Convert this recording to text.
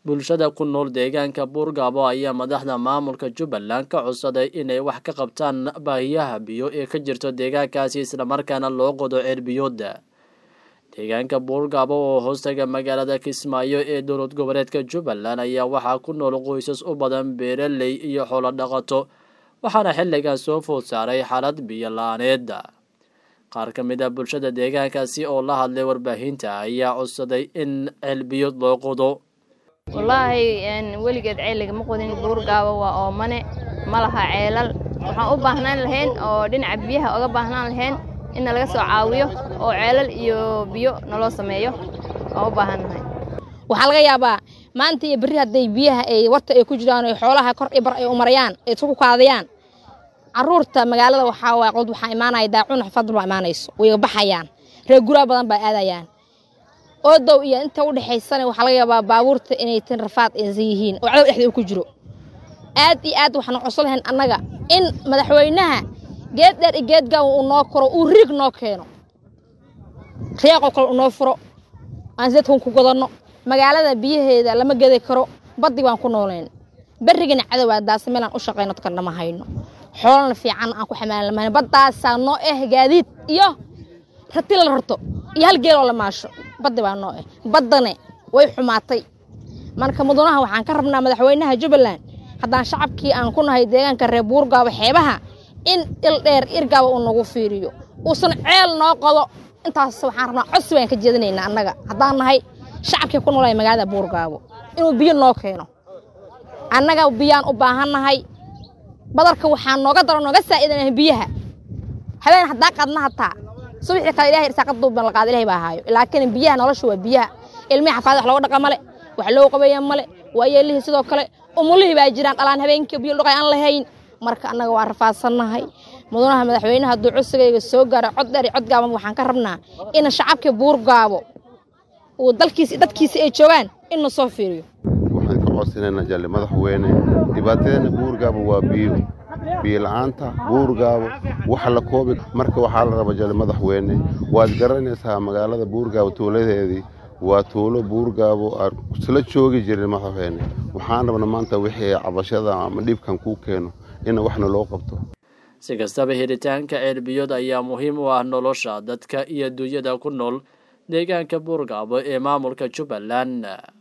bulshada ku nool deegaanka buurgaabo ayaa madaxda maamulka jubbaland ka codsaday inay wax ka qabtaan baahiyaha biyo ee ka jirto deegaankaasi islamarkaana loo qodo ceelbiyooda deegaanka buurgaabo oo hoostaga magaalada kismaayo ee dowlad goboleedka jubbaland ayaa waxaa ku nool qoysas u badan beeraley iyo xoolo dhaqato waxaana xilligan soo food saaray xaalad biyo la-aaneeda qaar ka mid a bulshada deegaankaasi oo la hadlay warbaahinta ayaa codsaday in ceelbiyood loo qodo wallaahi weligeed ceel lagama qodin buurgaabo waa oomane ma laha ceelal waxaan u baahnaan lahayn oo dhinaca biyaha oga baahnaan lahayn inna laga soo caawiyo oo ceelal iyo biyo naloo sameeyo waan u baahan nahay waxaa laga yaabaa maanta iyo berri hadday biyaha ay warta ay ku jiraan o xoolaha kor i bar ay u marayaan ay isku kaadayaan caruurta magaalada waxaa waay qod waxaa imaanaya daacun xafadal baa imaanayso way baxayaan reer guraa badan baa aadayaan oodow iyo inta u dhexaysana waxaa laga yaabaa baabuurta inay tin rafaad aysan yihiin oo cadow dhexda ku jiro aad iyo aad waxaan codsan lahayn annaga in madaxweynaha geed dheer iyo geed gaawan uu noo koro uu riig noo keeno riyaaqoo kale uu noo furo aan sideedkan ku godanno magaalada biyaheeda lama gedi karo baddi baan ku noolayn berrigana cadowaa daasa meelaan u shaqayno dadkana ma hayno xoolana fiican aan ku xamaalan lamahayn baddaasaa noo eh gaadiid iyo rati la rarto iyo hal geeloo la maasho baddi baa noo eh baddane way xumaatay marka mudanaha waxaan ka rabnaa madaxweynaha jubbaland haddaan shacabkii aan ku nahay deegaanka reer buurgaabo xeebaha in il dheer irgaaba uu nagu fiiriyo uusan ceel noo qodo intaas waxaan rabnaa codsi baan ka jeedinaynaa annaga haddaan nahay shacabkii ku noolaya magaalada buurgaabo inuu biyo noo keeno annaga biyaan u baahan nahay badarka waxaa nooga daro nooga saa'idanah biyaha habeen haddaa qadna hataa subaxii kale ilahay irsaaqad duuban la qaada ilahay baa haayo laakiin biyaha nolosha waa biyaha ilmihii xafaada wax looga dhaqa male wax loo qabeeya male waa yeelihii sidoo kale umulihii baa jiraan dhalaan habeenkii biyo dhaqay aan lahayn marka annaga waa rafaadsannahay mudanaha madaxweynaha hadduu codsigayga soo gaaro cod dheer iyo cod gaaban waxaan ka rabnaa in shacabkii buurgaabo uu dalkiisi dadkiisi ay joogaan in na soo fiiriyo waxaan ka codsanaynaa jalle madaxweyne dhibaatadeena buurgaabo waa biyo biyo la-aanta buurgaabo waxa la koobi marka waxaa la raba jalle madaxweyne waad garanaysaa magaalada buurgaabo tuuladeedii waa tuulo buurgaabo aan isla joogi jirin madaxweyne waxaan rabna maanta wixii cabashada ama dhibkan kuu keeno in waxna loo qabto si kastaba helitaanka ceelbiyood ayaa muhiim u ah nolosha dadka iyo dunyada ku nool deegaanka buurgaabo ee maamulka jubbaland